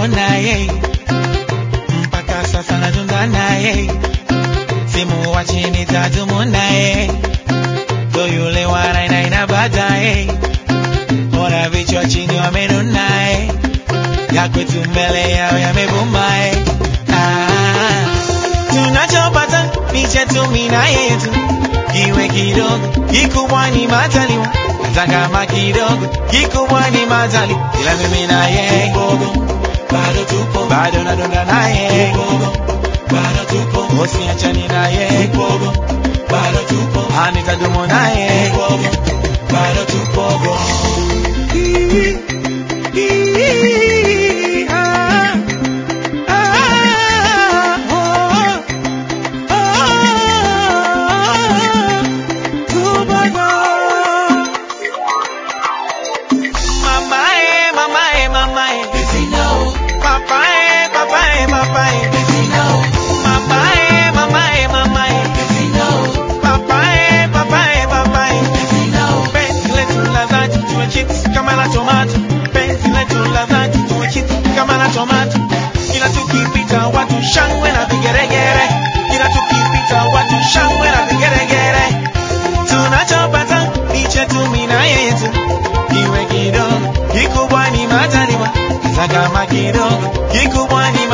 nimemwona yeye mpaka sasa natunza naye simu wa chini tatumu naye ndo yule wa nainaina baadaye ona vichwa chini wamenunaye ya kwetu mbele yao yamebumae ah, tunachopata ni chetu mina yetu kiwe kidogo kikubwa ni mataliwa hata kama kidogo kikubwa ni matali ila mimi na yeye bado tupo bado nadonda naye bado tupo usiachani naye bado tupo anitadumu naye bado tupo Mamae, mamae, mamae. Papae, papae, papae. Mamae, mamae, mamae. Papae, papae, papae. Penzi letu la dhati tuwe chips kama la tomato. Penzi letu la dhati tuwe chips kama la tomato. Kila tukipita watu shangwe na vigeregere. Kila tukipita watu shangwe na vigeregere. Tunachopata ni chetu mina yetu. Kiwe kidogo, kikubwa ni majaliwa. Hata kama kidogo, kikubwa ni